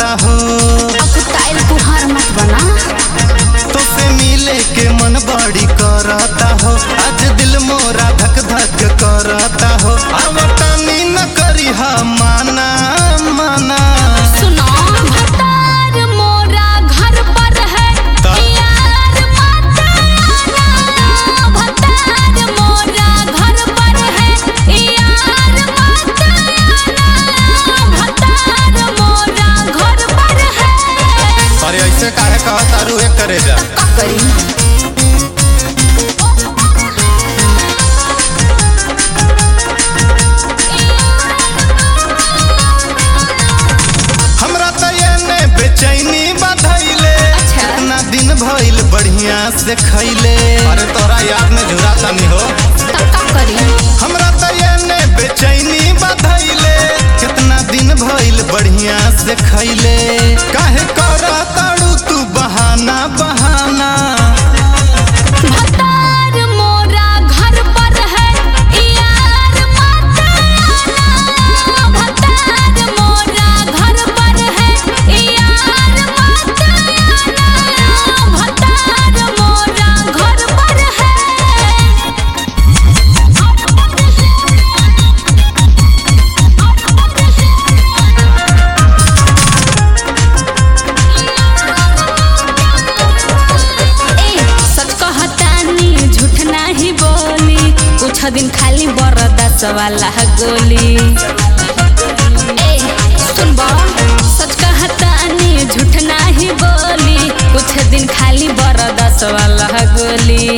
करता हो अब टाइल तुहार मत बना तो से मिले के मन बड़ी करता हो आज दिल मोरा धक धक करता हो अब तानी न करी हा माना माना सुनो भतार मोरा घर पर है ता- यार मत आना भतार मोरा घर पर है यार मत आना भतार मोरा घर पर है अरे ऐसे काहे कहता रू एक करे जा का करी हमरा तो ये ने बेचैनी बधैले अच्छा। कितना दिन भइल बढ़िया से खैले अरे तोरा याद में झुरा तनी हो तब का करी हमरा तो ये ने बेचैनी बधैले कितना दिन भइल बढ़िया से खैले काहे करा ताड़ू तू बहाना बहाना भतार मोरा घर पर है यार मत आना भतार मोरा घर पर है यार मत आना भतार मोरा घर पर है ए सच कहतानी झूठ नाही बोली कुछ दिन खाली बरदास वाला गोली ए सुन बा सच कहतानी झूठ नाही बोली कुछ दिन खाली बरदास वाला गोली